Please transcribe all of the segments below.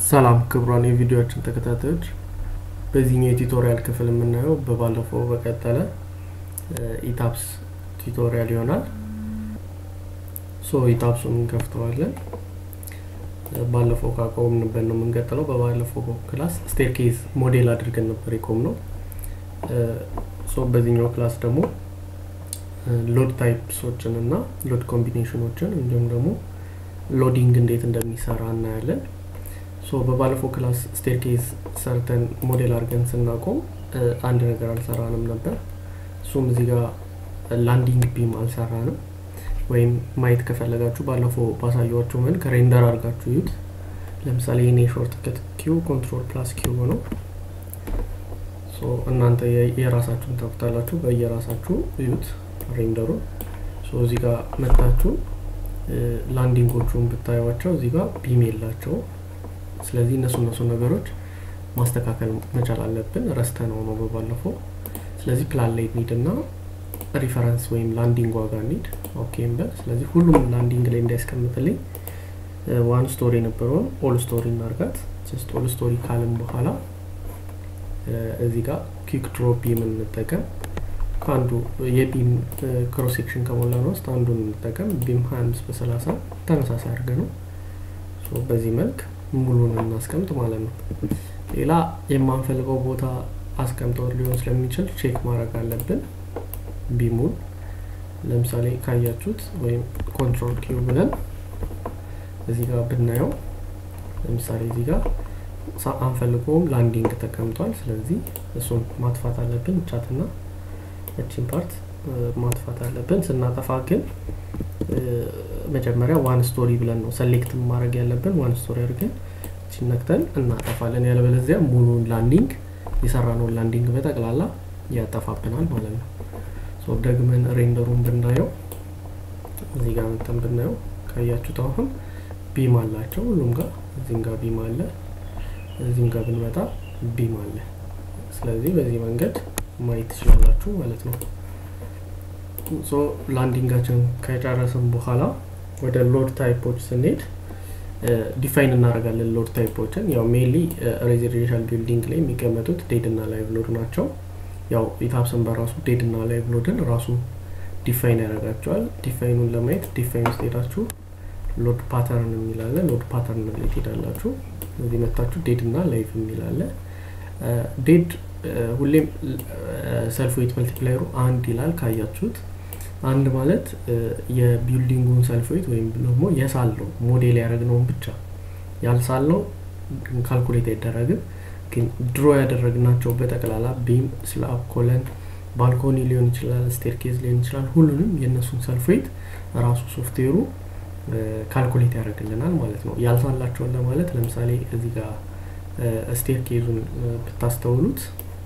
ሰላም ክቡራን የቪዲዮችን ተከታታዮች፣ በዚህኛው የቱቶሪያል ክፍል የምናየው በባለፈው በቀጠለ ኢታፕስ ቱቶሪያል ይሆናል። ሶ ኢታፕሱን እንከፍተዋለን። ባለፈው ካቆምንበት ነው የምንቀጥለው። በባለፈው ክላስ ስቴርኬዝ ሞዴል አድርገን ነበር የቆም ነው። ሶ በዚህኛው ክላስ ደግሞ ሎድ ታይፕሶችን እና ሎድ ኮምቢኔሽኖችን እንዲሁም ደግሞ ሎዲንግ እንዴት እንደሚሰራ እናያለን። ሶ በባለፈው ክላስ ስቴርኬዝ ሰርተን ሞዴል አድርገን ስናቆም አንድ ነገር አልሰራንም ነበር። እሱም እዚህ ጋር ላንዲንግ ቢም አልሰራንም። ወይም ማየት ከፈለጋችሁ ባለፈው ባሳያችሁ መልክ ሬንደር አድርጋችሁ ይዩት። ለምሳሌ የኔ ሾርት ከት ኪው ኮንትሮል ፕላስ ኪው ነው። እናንተ የራሳችሁን ታውቁታላችሁ። በየራሳችሁ እዩት ሬንደሩን። እዚህ ጋር መታችሁ ላንዲንጎቹን ብታዩቸው እዚህ ጋር ቢም የላቸው። ስለዚህ እነሱ እነሱ ነገሮች ማስተካከል መቻል አለብን። ረስተ ነው ነው በባለፈው። ስለዚህ ፕላን ላይ ኒድ እና ሪፈረንስ ወይም ላንዲንግ ዋጋ ኒድ ኦኬ እንበል። ስለዚህ ሁሉም ላንዲንግ ላይ እንዳያስቀምጥልኝ ዋን ስቶሪ የነበረውን ኦል ስቶሪ እናርጋት። ጀስት ኦል ስቶሪ ካልን በኋላ እዚህ ጋር ኩዊክ ድሮ ቢም እንጠቀም። ከአንዱ የቢም ክሮስ ሴክሽን ከሞላ ነው ውስጥ አንዱን እንጠቀም። ቢም 25 በ30 ተመሳሳይ አድርገ ነው በዚህ መልክ ሙሉን እናስቀምጥ ማለት ነው። ሌላ የማንፈልገው ቦታ አስቀምጠው ሊሆን ስለሚችል ቼክ ማድረግ አለብን። ቢሙን ለምሳሌ ካያችሁት ወይም ኮንትሮል ኪው ብለን እዚህ ጋር ብናየው ለምሳሌ እዚህ ጋር አንፈልገውም ላንዲንግ ተቀምጧል። ስለዚህ እሱን ማጥፋት አለብን። ቻትና እቺን ፓርት ማጥፋት አለብን። ስናጠፋ ግን መጀመሪያ ዋን ስቶሪ ብለን ነው ሰሌክት ማድረግ ያለብን። ዋን ስቶሪ አድርገን እቺን ነክተን እናጠፋለን። ያለበለዚያ ሙሉን ላንዲንግ የሰራነውን ላንዲንግ በጠቅላላ ያጠፋብናል ማለት ነው። ደግመን ሬንደሩን ብናየው እዚህ ጋር መጠን ብናየው ካያችሁት አሁን ቢም አላቸው ሁሉም ጋር እዚህም ጋር ቢም አለ፣ እዚህም ጋር ብንመጣ ቢም አለ። ስለዚህ በዚህ መንገድ ማየት ትችላላችሁ ማለት ነው። ሶ ላንዲንጋችን ከጨረስን በኋላ ወደ ሎድ ታይፖች ስንሄድ ዲፋይን እናደርጋለን። ሎድ ታይፖችን ያው ሜንሊ ሬዚደንሻል ቢልዲንግ ላይ የሚቀመጡት ዴድ እና ላይቭ ሎድ ናቸው። ያው ኢታፕስን በራሱ ዴድ እና ላይቭ ሎድን ራሱ ዲፋይን ያደርጋቸዋል። ዲፋይኑን ለማየት ዲፋይን ውስጥ ሄዳችሁ ሎድ ፓተርን የሚላለ ሎድ ፓተርን ላይ ትሄዳላችሁ። እዚህ መታችሁ ዴድ እና ላይቭ የሚላለ ዴድ ሁሌም ሰልፍ ዌት መልቲፕላየሩ አንድ ይላል ካያችሁት። አንድ ማለት የቢልዲንጉን ሰልፍ ዌት ወይም ደግሞ የሳለው ሞዴል ያደረግነውን ብቻ ያልሳለው ካልኩሌት አይደረግም። ግን ድሮ ያደረግናቸው በጠቅላላ ቢም፣ ስላብ፣ ኮለን፣ ባልኮኒ ሊሆን ይችላል፣ ስቴርኬዝ ሊሆን ይችላል። ሁሉንም የእነሱን ሰልፍ ዌት ራሱ ሶፍትዌሩ ካልኩሌት ያደርግልናል ማለት ነው። ያልሳላቸውን ለማለት ለምሳሌ እዚህ ጋር ስቴር ኬዙን ብታስተውሉት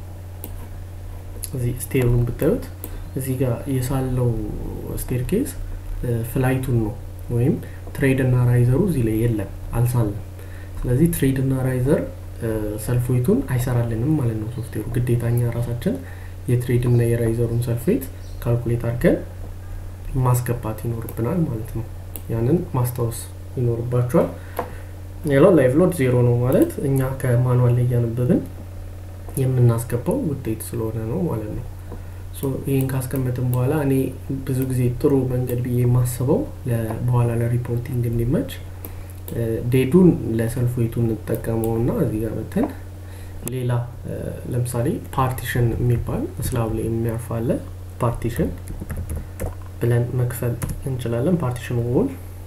እዚህ ስቴሩን ብታዩት እዚህ ጋር የሳለው ስቴር ኬዝ ፍላይቱን ነው ወይም ትሬድ እና ራይዘሩ እዚህ ላይ የለም አልሳለም። ስለዚህ ትሬድ እና ራይዘር ሰልፍዌቱን አይሰራልንም ማለት ነው ሶፍትዌሩ። ግዴታኛ ራሳችን የትሬድ እና የራይዘሩን ሰልፍዌት ካልኩሌት አድርገን ማስገባት ይኖርብናል ማለት ነው። ያንን ማስታወስ ይኖርባቸዋል። ሌላው ላይቭ ሎድ ዜሮ ነው ማለት እኛ ከማኑዋል ላይ እያነበብን የምናስገባው ውጤት ስለሆነ ነው ማለት ነው። ይህን ካስቀመጥን በኋላ እኔ ብዙ ጊዜ ጥሩ መንገድ ብዬ የማስበው በኋላ ለሪፖርቲንግ እንዲመች ዴዱን ለሰልፍ ዌቱ እንጠቀመው እና እዚህ ጋር መተን ሌላ ለምሳሌ ፓርቲሽን የሚባል ስላብ ላይ የሚያርፋለ ፓርቲሽን ብለን መክፈል እንችላለን። ፓርቲሽን ዎል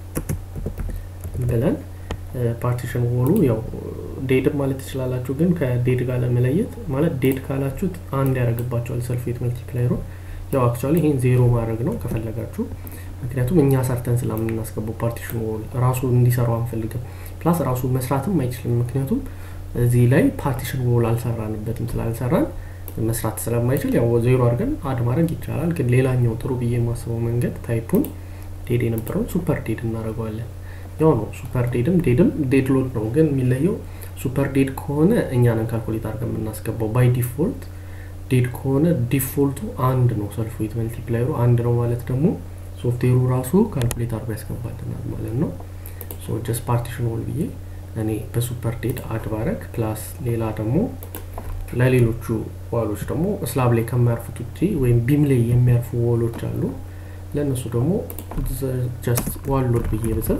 ብለን ፓርቲሽን ዎሉ ያው ዴድ ማለት ትችላላችሁ፣ ግን ከዴድ ጋር ለመለየት ማለት ዴድ ካላችሁት አንድ ያደርግባቸዋል ሰልፌት መልቲፕላየሩ። ያው አክቹዋሊ ይሄን ዜሮ ማድረግ ነው ከፈለጋችሁ፣ ምክንያቱም እኛ ሰርተን ስለምናስገባው ፓርቲሽን ዎል ራሱ እንዲሰራው አንፈልግም። ፕላስ ራሱ መስራትም አይችልም፣ ምክንያቱም እዚህ ላይ ፓርቲሽን ዎል አልሰራንበትም። ስላልሰራን መስራት ስለማይችል ያው ዜሮ አድርገን አድ ማድረግ ይቻላል። ግን ሌላኛው ጥሩ ብዬ የማስበው መንገድ ታይፑን ዴድ የነበረውን ሱፐር ዴድ እናደርገዋለን። ያው ነው ሱፐር ዴድም ዴድም ዴድ ሎድ ነው። ግን የሚለየው ሱፐር ዴድ ከሆነ እኛንን ካልኩሌት አድርገን የምናስገባው ባይ ዲፎልት፣ ዴድ ከሆነ ዲፎልቱ አንድ ነው። ሰልፍ ዌት መልቲፕላየሩ አንድ ነው ማለት ደግሞ ሶፍትዌሩ ራሱ ካልኩሌት አድርጎ ያስገባልናል ማለት ነው። ጀስት ፓርቲሽን ሆል ብዬ እኔ በሱፐር ዴድ አድ ባረግ ፕላስ ሌላ ደግሞ ለሌሎቹ ዋሎች ደግሞ ስላብ ላይ ከሚያርፉት ውጭ ወይም ቢም ላይ የሚያርፉ ወሎች አሉ ለእነሱ ደግሞ ጀስት ዋሎድ ብዬ ብጽፍ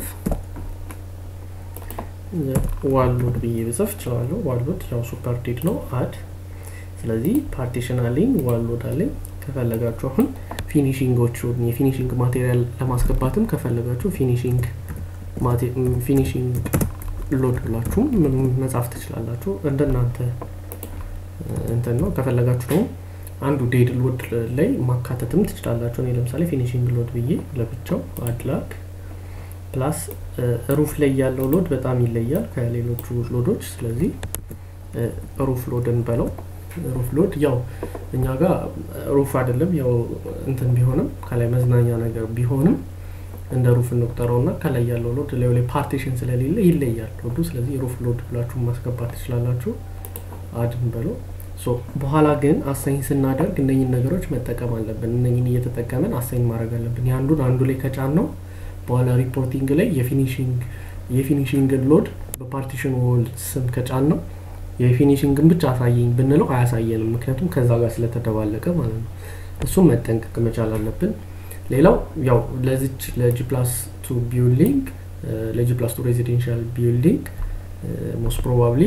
ዋሎድ ብዬ ብጽፍ እችላለሁ ዋሎድ ያው ሱፐር ዴድ ነው አድ ስለዚህ ፓርቲሽን አለኝ ዋሎድ አለኝ ከፈለጋችሁ አሁን ፊኒሽንጎቹ የፊኒሽንግ ማቴሪያል ለማስገባትም ከፈለጋችሁ ፊኒሽንግ ፊኒሽንግ ሎድ ብላችሁም መጻፍ ትችላላችሁ እንደናንተ እንትን ነው ከፈለጋችሁ ደግሞ አንዱ ዴድ ሎድ ላይ ማካተትም ትችላላችሁ እኔ ለምሳሌ ፊኒሽንግ ሎድ ብዬ ለብቻው አድላክ ፕላስ ሩፍ ላይ ያለው ሎድ በጣም ይለያል ከሌሎቹ ሎዶች ስለዚህ ሩፍ ሎድን በለው ሩፍ ሎድ ያው እኛ ጋር ሩፍ አይደለም ያው እንትን ቢሆንም ከላይ መዝናኛ ነገር ቢሆንም እንደ ሩፍ እንቁጠረው እና ከላይ ያለው ሎድ ላይ ላይ ፓርቲሽን ስለሌለ ይለያል ሎዱ ስለዚህ ሩፍ ሎድ ብላችሁ ማስገባት ትችላላችሁ አድን በለው በኋላ ግን አሳይን ስናደርግ እነኝን ነገሮች መጠቀም አለብን እነኝን እየተጠቀምን አሳይን ማድረግ አለብን የአንዱን አንዱ ላይ ከጫን ነው በኋላ ሪፖርቲንግ ላይ የፊኒሽንግ የፊኒሽንግን ሎድ በፓርቲሽን ዎል ስም ከጫን ነው የፊኒሽንግን ብቻ አሳየኝ ብንለው አያሳየንም ምክንያቱም ከዛ ጋር ስለተደባለቀ ማለት ነው እሱም መጠንቀቅ መቻል አለብን ሌላው ያው ለዚች ለጂ ፕላስ ቱ ቢልዲንግ ለጂ ፕላስ ቱ ሬዚደንሻል ቢልዲንግ ሞስት ፕሮባብሊ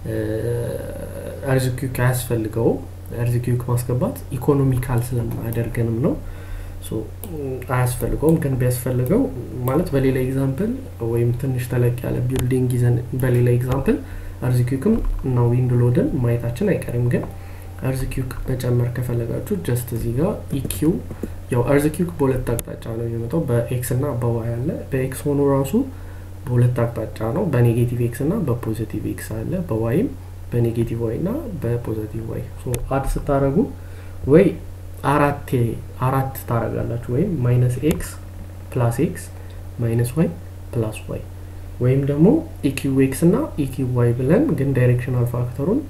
እርዝኪክ አያስፈልገውም እርዝኪክ ማስገባት ኢኮኖሚካል ስለማያደርገንም ነው አያስፈልገውም ግን ቢያስፈልገው ማለት በሌላ ኤግዛምፕል ወይም ትንሽ ተለቅ ያለ ቢልዲንግ ይዘን በሌላ ኤግዛምፕል እርዝኪክም እና ዊንድ ሎድን ማየታችን አይቀርም ግን እርዝኪክ መጨመር ከፈለጋችሁ ጀስት እዚህ ጋር ኢኪው ያው እርዝኪክ በሁለት አቅጣጫ ነው የሚመጣው በኤክስ እና በዋይ አለ በኤክስ ሆኖ ራሱ በሁለት አቅጣጫ ነው በኔጌቲቭ ኤክስ እና በፖዚቲቭ ኤክስ አለ በዋይም በኔጌቲቭ ዋይ እና በፖዚቲቭ ዋይ አድ ስታደረጉ ወይ አራቴ አራት ታረጋላችሁ ወይም ማይነስ ኤክስ ፕላስ ኤክስ ማይነስ ዋይ ፕላስ ዋይ ወይም ደግሞ ኢኪው ኤክስ እና ኢኪው ዋይ ብለን ግን ዳይሬክሽናል ፋክተሩን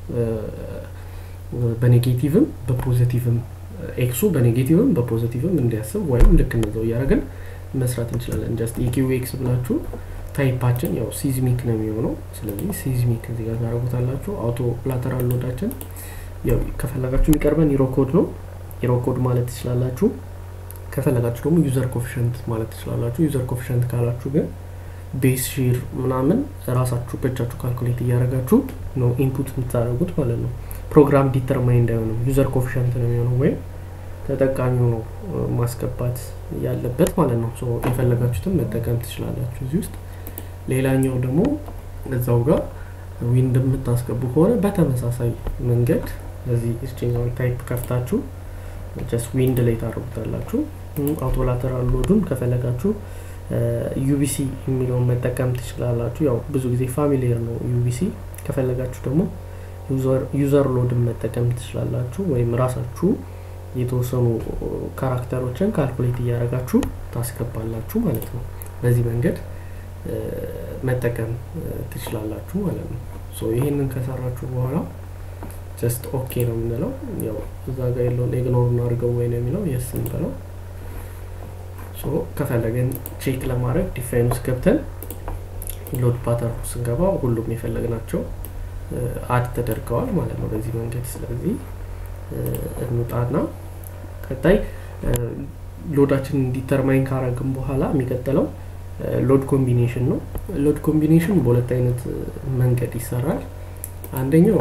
በኔጌቲቭም በፖዚቲቭም ኤክሱ በኔጌቲቭም በፖዚቲቭም እንዲያስብ ወይም ልክ እንደዛው እያደረግን መስራት እንችላለን ጀስት ኢኪው ኤክስ ብላችሁ ታይፓችን ያው ሲዝሚክ ነው የሚሆነው ስለዚህ ሲዝሚክ እዚህ ጋር ታደረጉታላችሁ አውቶ ላተራል ሎዳችን ያው ከፈለጋችሁ የሚቀርበን ኢሮኮድ ነው ኢሮኮድ ማለት ትችላላችሁ ከፈለጋችሁ ደግሞ ዩዘር ኮፊሽንት ማለት ትችላላችሁ ዩዘር ኮፊሽንት ካላችሁ ግን ቤስ ሺር ምናምን ራሳችሁ በእጃችሁ ካልኩሌት እያደረጋችሁ ነው ኢንፑት የምታደረጉት ማለት ነው ፕሮግራም ዲተርማይንድ አይሆንም ዩዘር ኮፊሽንት ነው የሚሆነው ወይም ተጠቃሚው ነው ማስገባት ያለበት ማለት ነው የፈለጋችሁትን መጠቀም ትችላላችሁ እዚህ ውስጥ ሌላኛው ደግሞ እዛው ጋር ዊንድ የምታስገቡ ከሆነ በተመሳሳይ መንገድ እዚህ እችኛውን ታይፕ ከፍታችሁ ጀስት ዊንድ ላይ ታደርጉታላችሁ አውቶላተራል ሎዱን ከፈለጋችሁ ዩቢሲ የሚለውን መጠቀም ትችላላችሁ ያው ብዙ ጊዜ ፋሚሊየር ነው ዩቢሲ ከፈለጋችሁ ደግሞ ዩዘር ሎድን መጠቀም ትችላላችሁ ወይም ራሳችሁ የተወሰኑ ካራክተሮችን ካልኩሌት እያደረጋችሁ ታስገባላችሁ ማለት ነው በዚህ መንገድ መጠቀም ትችላላችሁ ማለት ነው ይህንን ከሰራችሁ በኋላ ጀስት ኦኬ ነው የምንለው ያው እዛ ጋር የለውን ኢግኖር እናድርገው ወይ ነው የሚለው የስ እንበለው ከፈለገን ቼክ ለማድረግ ዲፋይን ውስጥ ገብተን ሎድ ፓተርን ስንገባ ሁሉም የፈለግናቸው አድ ተደርገዋል ማለት ነው በዚህ መንገድ ስለዚህ እንውጣና ቀጣይ ሎዳችን ዲተርማይን ካረግን በኋላ የሚቀጥለው ሎድ ኮምቢኔሽን ነው ሎድ ኮምቢኔሽን በሁለት አይነት መንገድ ይሰራል አንደኛው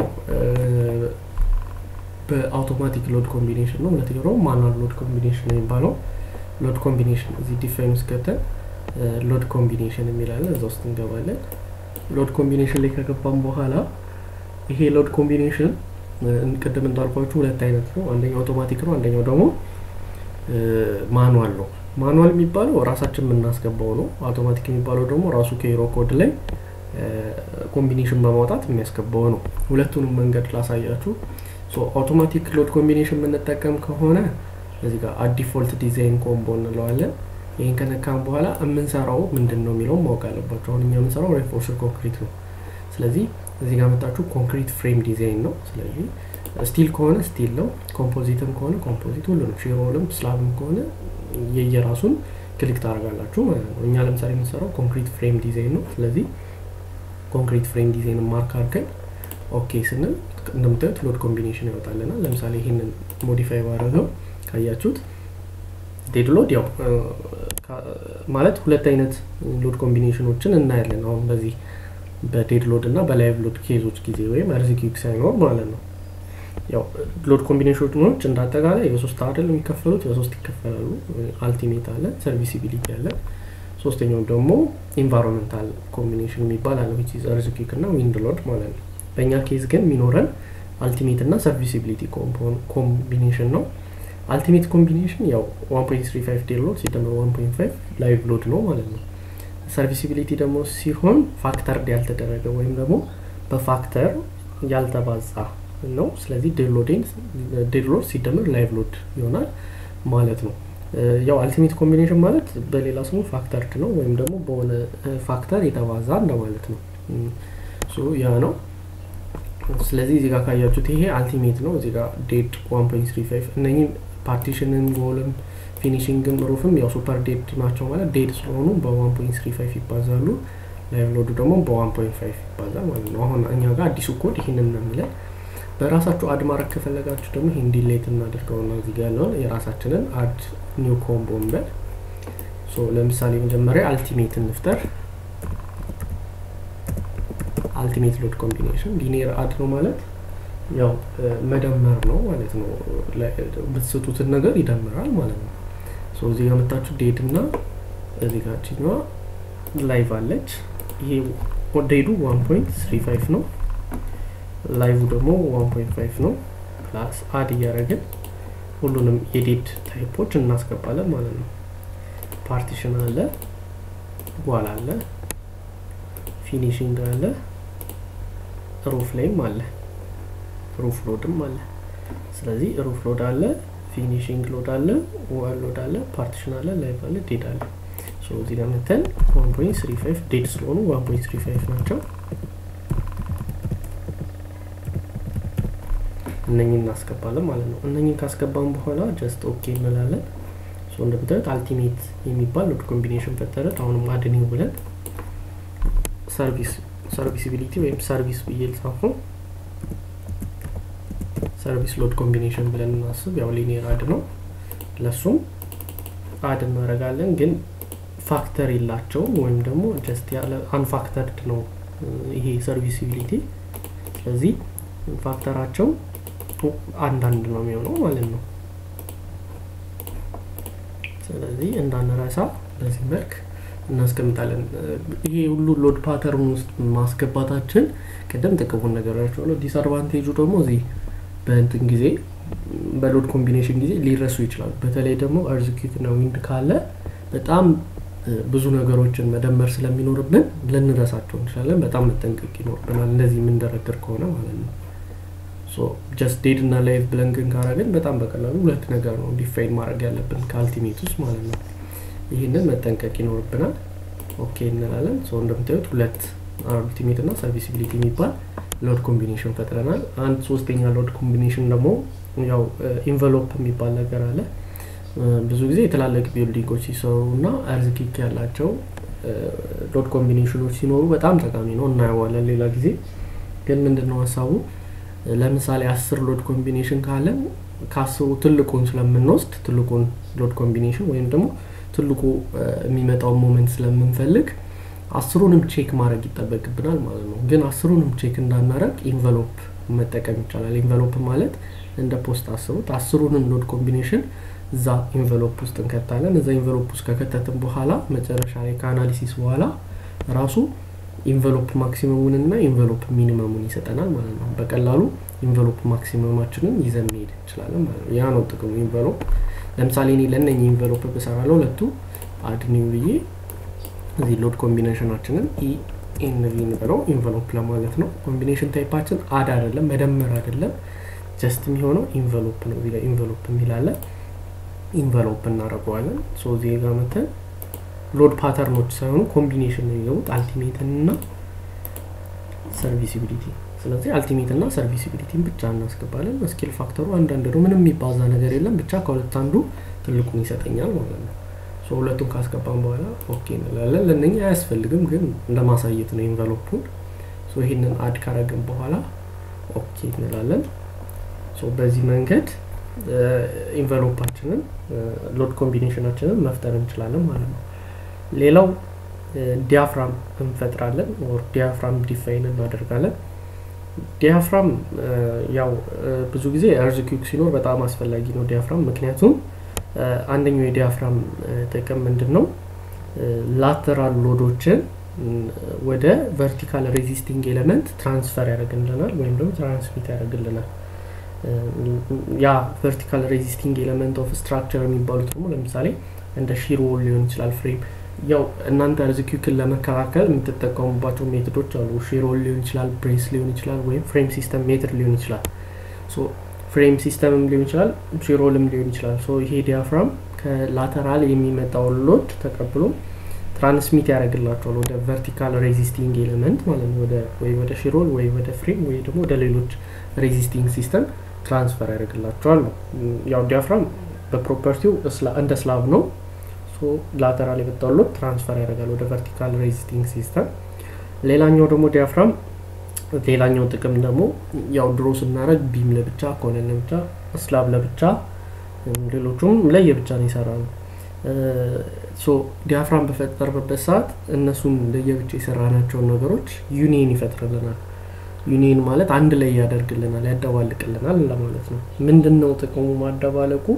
በአውቶማቲክ ሎድ ኮምቢኔሽን ነው ሁለተኛው ደግሞ ማኑዋል ሎድ ኮምቢኔሽን ነው የሚባለው ሎድ ኮምቢኔሽን እዚህ ዲፋይን ውስጥ ገብተን ሎድ ኮምቢኔሽን የሚላለን እዛ ውስጥ እንገባለን ሎድ ኮምቢኔሽን ላይ ከገባም በኋላ ይሄ ሎድ ኮምቢኔሽን ቅድም እንዳልኳችሁ ሁለት አይነት ነው አንደኛው አውቶማቲክ ነው አንደኛው ደግሞ ማኑዋል ነው ማኑዋል የሚባለው ራሳችን የምናስገባው ነው አውቶማቲክ የሚባለው ደግሞ ራሱ ከሂሮ ኮድ ላይ ኮምቢኔሽን በማውጣት የሚያስገባው ነው ሁለቱንም መንገድ ላሳያችሁ አውቶማቲክ ሎድ ኮምቢኔሽን የምንጠቀም ከሆነ እዚህ ጋር አዲፎልት ዲዛይን ኮምቦ እንለዋለን ይህን ከነካም በኋላ የምንሰራው ምንድን ነው የሚለውም ማወቅ አለባቸው አሁን እኛ የምንሰራው ሬንፎርስድ ኮንክሪት ነው ስለዚህ እዚህ ጋር መጣችሁ ኮንክሪት ፍሬም ዲዛይን ነው ስለዚህ ስቲል ከሆነ ስቲል ነው ኮምፖዚትም ከሆነ ኮምፖዚት ሁሉንም ሼሮልም ስላብም ከሆነ የየራሱን ክሊክ ታደርጋላችሁ ማለት ነው እኛ ለምሳሌ የምንሰራው ኮንክሪት ፍሬም ዲዛይን ነው ስለዚህ ኮንክሪት ፍሬም ዲዛይን ማርክ አድርገን ኦኬ ስንል እንደምታዩት ሎድ ኮምቢኔሽን ያወጣልናል ለምሳሌ ይህንን ሞዲፋይ ባደረገው ካያችሁት ዴድ ሎድ ያው ማለት ሁለት አይነት ሎድ ኮምቢኔሽኖችን እናያለን አሁን በዚህ በዴድ ሎድ እና በላይቭ ሎድ ኬዞች ጊዜ ወይም አርዚኪክ ሳይኖር ማለት ነው ያው ሎድ ኮምቢኔሽኖች እንዳጠቃላይ በሶስት አይደል የሚከፈሉት በሶስት ይከፈላሉ አልቲሜት አለ ሰርቪሲቢሊቲ አለ ሶስተኛው ደግሞ ኢንቫይሮንመንታል ኮምቢኔሽን የሚባል አለ ዊች አርዚኪክ እና ዊንድ ሎድ ማለት ነው በእኛ ኬዝ ግን የሚኖረን አልቲሜት እና ሰርቪሲቢሊቲ ኮምቢኔሽን ነው አልቲሜት ኮምቢኔሽን ያው 1.35 ዴድ ሎድ ሲደመር 1.5 ላይቭ ሎድ ነው ማለት ነው ሰርቪሲቢሊቲ ደግሞ ሲሆን ፋክተር ያልተደረገ ወይም ደግሞ በፋክተር ያልተባዛ ነው ስለዚህ ዴድ ሎድ ሲደመር ላይቭ ሎድ ይሆናል ማለት ነው ያው አልቲሜት ኮምቢኔሽን ማለት በሌላ ስሙ ፋክተርድ ነው ወይም ደግሞ በሆነ ፋክተር የተባዛ እንደማለት ነው ያ ነው ስለዚህ እዚህ ጋር ካያችሁት ይሄ አልቲሜት ነው እዚህ ጋር ዴድ 1.35 እነኝም ፓርቲሽንን ጎልም ፊኒሽንግም ሩፍም ያው ሱፐር ዴድ ናቸው ማለት ዴድ ስለሆኑ በ1.35 ይባዛሉ ላይቭ ሎዱ ደግሞ በ1.5 ይባዛል ማለት ነው አሁን እኛ ጋር አዲሱ ኮድ ይህንን ነው የሚለን በራሳችሁ አድ ማድረግ ከፈለጋችሁ ደግሞ ይህን ዲሌት እናደርገውና እዚህ ጋር ያለውን የራሳችንን አድ ኒው ኮምቦ እንበል ለምሳሌ መጀመሪያ አልቲሜት እንፍጠር አልቲሜት ሎድ ኮምቢኔሽን ሊኒየር አድ ነው ማለት ያው መደመር ነው ማለት ነው ብትስጡትን ነገር ይደምራል ማለት ነው እዚህ ጋር መታችሁ ዴድ እና እዚህ ጋር ችኛዋ ላይቭ አለች ይሄ ዴዱ 1.35 ነው ላይቭ ደግሞ 1.5 ነው ፕላስ አድ እያደረግን ሁሉንም የዴድ ታይፖች እናስገባለን ማለት ነው ፓርቲሽን አለ ጓል አለ ፊኒሽንግ አለ ሩፍ ላይም አለ ሩፍ ሎድም አለ ስለዚህ ሩፍ ሎድ አለ ፊኒሽንግ ሎድ አለ ዋል ሎድ አለ ፓርቲሽን አለ ላይቭ አለ ዴድ አለ እዚህ ጋር መተን 1.35 ዴድ ስለሆኑ 1.35 ናቸው እነኝን እናስገባለን ማለት ነው እነኝን ካስገባን በኋላ ጀስት ኦኬ እንላለን እንደምታዩት አልቲሜት የሚባል ሎድ ኮምቢኔሽን ፈጠረ አሁንም አድኒው ብለን ሰርቪስ ሰርቪሲቢሊቲ ወይም ሰርቪስ ብዬ ልጻፉ ሰርቪስ ሎድ ኮምቢኔሽን ብለን እናስብ ያው ሊኒየር አድ ነው ለሱም አድ እናደረጋለን ግን ፋክተር የላቸውም ወይም ደግሞ ጀስት ያለ አንፋክተርድ ነው ይሄ ሰርቪሲቢሊቲ ስለዚህ ፋክተራቸው አንዳንድ ነው የሚሆነው ማለት ነው ስለዚህ እንዳንረሳ በዚህ መልክ እናስቀምጣለን ይሄ ሁሉ ሎድ ፓተርን ውስጥ ማስገባታችን ቅድም ጥቅሙን ነገራቸዋለሁ ዲስአድቫንቴጁ ደግሞ እዚህ በእንትን ጊዜ በሎድ ኮምቢኔሽን ጊዜ ሊረሱ ይችላሉ በተለይ ደግሞ አርዝኪት እና ዊንድ ካለ በጣም ብዙ ነገሮችን መደመር ስለሚኖርብን ልንረሳቸው እንችላለን በጣም መጠንቀቅ ይኖርብናል እንደዚህ የምንደረድር ከሆነ ማለት ነው ጀስት ዴድ እና ላይቭ ብለን ግን ካረግን በጣም በቀላሉ ሁለት ነገር ነው ዲፋይን ማድረግ ያለብን ከአልቲሜት ውስጥ ማለት ነው ይህንን መጠንቀቅ ይኖርብናል ኦኬ እንላለን ሰው እንደምታዩት ሁለት አልቲሜት እና ሰርቪሲቢሊቲ የሚባል ሎድ ኮምቢኔሽን ፈጥረናል አንድ ሶስተኛ ሎድ ኮምቢኔሽን ደግሞ ያው ኢንቨሎፕ የሚባል ነገር አለ ብዙ ጊዜ የተላለቅ ቢልዲንጎች ሲሰሩ እና አርዝኪክ ያላቸው ሎድ ኮምቢኔሽኖች ሲኖሩ በጣም ጠቃሚ ነው እናየዋለን ሌላ ጊዜ ግን ምንድነው ሀሳቡ ለምሳሌ አስር ሎድ ኮምቢኔሽን ካለን ከአስሩ ትልቁን ስለምንወስድ ትልቁን ሎድ ኮምቢኔሽን ወይም ደግሞ ትልቁ የሚመጣውን ሞመንት ስለምንፈልግ አስሩንም ቼክ ማድረግ ይጠበቅብናል ማለት ነው ግን አስሩንም ቼክ እንዳናረግ ኢንቨሎፕ መጠቀም ይቻላል ኢንቨሎፕ ማለት እንደ ፖስት አስቡት አስሩንም ሎድ ኮምቢኔሽን እዛ ኢንቨሎፕ ውስጥ እንከታለን እዛ ኢንቨሎፕ ውስጥ ከከተትን በኋላ መጨረሻ ላይ ከአናሊሲስ በኋላ ራሱ ኢንቨሎፕ ማክሲመሙን እና ኢንቨሎፕ ሚኒመሙን ይሰጠናል ማለት ነው በቀላሉ ኢንቨሎፕ ማክሲመማችንን ይዘን መሄድ እንችላለን ማለት ነው ያ ነው ጥቅሙ ኢንቨሎፕ ለምሳሌ እኔ ለእነኝ ኢንቨሎፕ ብሰራ ለሁለቱ አድኒው ብዬ እዚህ ሎድ ኮምቢኔሽናችንን ኢኤንቪ ንበለው ኢንቨሎፕ ለማለት ነው ኮምቢኔሽን ታይፓችን አድ አይደለም መደመር አይደለም ጀስት የሚሆነው ኢንቨሎፕ ነው እዚህ ኢንቨሎፕ የሚላለ ኢንቨሎፕ እናደርገዋለን ሶ እዚህ ጋር መተን ሎድ ፓተርኖች ሳይሆኑ ኮምቢኔሽን ነው የሚገቡት አልቲሜትን እና ሰርቪሲቢሊቲ ስለዚህ አልቲሜት እና ሰርቪሲቢሊቲን ብቻ እናስገባለን ስኪል ፋክተሩ አንዳንድ ነው ምንም የሚባዛ ነገር የለም ብቻ ከሁለት አንዱ ትልቁን ይሰጠኛል ማለት ነው ሁለቱን ካስገባን በኋላ ኦኬ እንላለን ለእነኛ አያስፈልግም ግን ለማሳየት ነው ኢንቨሎፑን ይህንን አድ ካረግን በኋላ ኦኬ እንላለን በዚህ መንገድ ኢንቨሎፓችንን ሎድ ኮምቢኔሽናችንን መፍጠር እንችላለን ማለት ነው ሌላው ዲያፍራም እንፈጥራለን ኦር ዲያፍራም ዲፋይን እናደርጋለን ዲያፍራም ያው ብዙ ጊዜ እርዝኪክ ሲኖር በጣም አስፈላጊ ነው ዲያፍራም ምክንያቱም አንደኛው የዲያፍራም ጥቅም ምንድን ነው ላተራል ሎዶችን ወደ ቨርቲካል ሬዚስቲንግ ኤሌመንት ትራንስፈር ያደርግልናል ወይም ደግሞ ትራንስሚት ያደርግልናል ያ ቨርቲካል ሬዚስቲንግ ኤሌመንት ኦፍ ስትራክቸር የሚባሉት ደግሞ ለምሳሌ እንደ ሺሮ ሊሆን ይችላል ፍሬም ያው እናንተ ርዝኪክን ለመከላከል የምትጠቀሙባቸው ሜቶዶች አሉ ሺሮል ሊሆን ይችላል ብሬስ ሊሆን ይችላል ወይም ፍሬም ሲስተም ሜትድ ሊሆን ይችላል ፍሬም ሲስተምም ሊሆን ይችላል ሺሮልም ሊሆን ይችላል ይሄ ዲያፍራም ከላተራል የሚመጣውን ሎድ ተቀብሎ ትራንስሚት ያደርግላቸዋል ወደ ቨርቲካል ሬዚስቲንግ ኤሌመንት ማለት ነው ወይ ወደ ሺሮል ወይ ወደ ፍሬም ወይ ደግሞ ወደ ሌሎች ሬዚስቲንግ ሲስተም ትራንስፈር ያደርግላቸዋል ነው ያው ዲያፍራም በፕሮፐርቲው እንደ ስላብ ነው ላተራል የመጣው ሎድ ትራንስፈር ያደርጋል ወደ ቨርቲካል ሬዚስቲንግ ሲስተም ሌላኛው ደግሞ ዲያፍራም ሌላኛው ጥቅም ደግሞ ያው ድሮ ስናደረግ ቢም ለብቻ ኮለን ለብቻ ስላብ ለብቻ ሌሎቹም ለየብቻ ነው ይሰራሉ ዲያፍራም በፈጠርበት ሰዓት እነሱን ለየብቻ የሰራናቸውን ነገሮች ዩኒየን ይፈጥርልናል ዩኒየን ማለት አንድ ላይ ያደርግልናል ያደባልቅልናል ለማለት ነው ምንድን ነው ጥቅሙ ማደባለቁ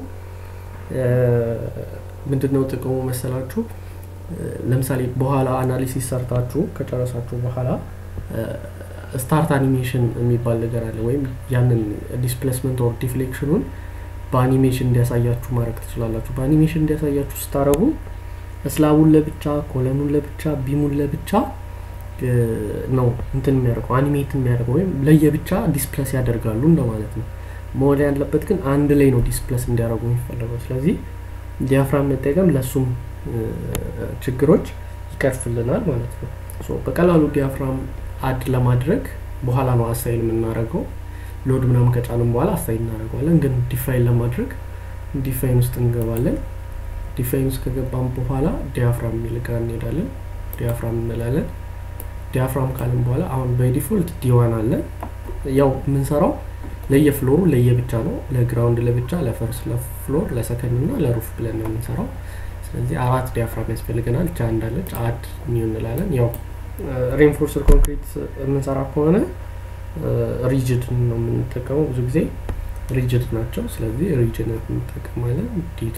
ምንድነው ጥቅሙ መሰላችሁ ለምሳሌ በኋላ አናሊሲስ ሰርታችሁ ከጨረሳችሁ በኋላ ስታርት አኒሜሽን የሚባል ነገር አለ ወይም ያንን ዲስፕሌስመንት ኦር ዲፍሌክሽኑን በአኒሜሽን እንዲያሳያችሁ ማድረግ ትችላላችሁ በአኒሜሽን እንዲያሳያችሁ ስታረጉ እስላቡን ለብቻ ኮለኑን ለብቻ ቢሙን ለብቻ ነው እንትን የሚያደርገው አኒሜት የሚያደርገው ወይም ለየብቻ ዲስፕለስ ያደርጋሉ እንደማለት ነው መሆን ያለበት ግን አንድ ላይ ነው ዲስፕለስ እንዲያደርጉ የሚፈለገው ስለዚህ ዲያፍራም መጠቀም ለእሱም ችግሮች ይቀርፍልናል ማለት ነው በቀላሉ ዲያፍራም አድ ለማድረግ በኋላ ነው አሳይን የምናደርገው ሎድ ምናምን ከጫንም በኋላ አሳይን እናደርገዋለን ግን ዲፋይን ለማድረግ ዲፋይን ውስጥ እንገባለን ዲፋይን ውስጥ ከገባም በኋላ ዲያፍራም የሚል ጋር እንሄዳለን ዲያፍራም እንላለን ዲያፍራም ካልን በኋላ አሁን በዲፎልት ዲዋን አለ ያው የምንሰራው ለየፍሎሩ ለየብቻ ነው ለግራውንድ ለብቻ ለፈርስ ለፍሎር ለሰከንድ እና ለሩፍ ብለን ነው የምንሰራው ስለዚህ አራት ዲያፍራም ያስፈልገናል ቻ እንዳለች አድ ኒው እንላለን ያው ሬንፎርስድ ኮንክሪት የምንሰራ ከሆነ ሪጅድ ነው የምንጠቀመው ብዙ ጊዜ ሪጅድ ናቸው ስለዚህ ሪጅድ እንጠቀማለን ዲቱ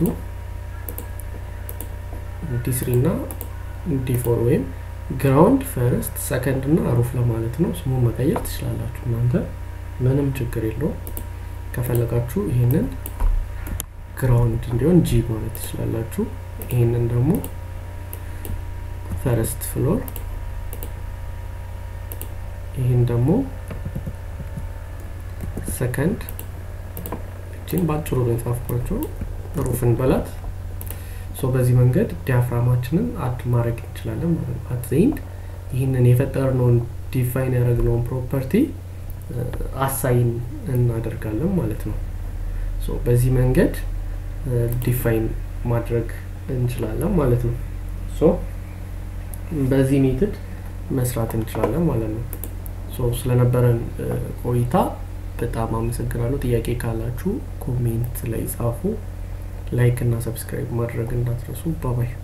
ዲ ስሪ እና ዲ ፎር ወይም ግራውንድ ፈርስት ሰከንድ እና ሩፍ ለማለት ነው ስሙ መቀየር ትችላላችሁ እናንተ ምንም ችግር የለውም ከፈለጋችሁ ይህንን ግራውንድ እንዲሆን ጂ ማለት ትችላላችሁ ይህንን ደግሞ ፈርስት ፍሎር ይህን ደግሞ ሰከንድ እችን በአጭሩ ነው የጻፍኳቸው ሩፍን በላት በዚህ መንገድ ዲያፍራማችንን አድ ማድረግ እንችላለን ማለት ነው አትዘይንድ ይህንን የፈጠርነውን ዲፋይን ያደረግነውን ፕሮፐርቲ አሳይን እናደርጋለን ማለት ነው በዚህ መንገድ ዲፋይን ማድረግ እንችላለን ማለት ነው በዚህ ሜትድ መስራት እንችላለን ማለት ነው ስለነበረን ቆይታ በጣም አመሰግናለሁ ጥያቄ ካላችሁ ኮሜንት ላይ ጻፉ ላይክ እና ሰብስክራይብ ማድረግ እንዳትረሱ ባባይ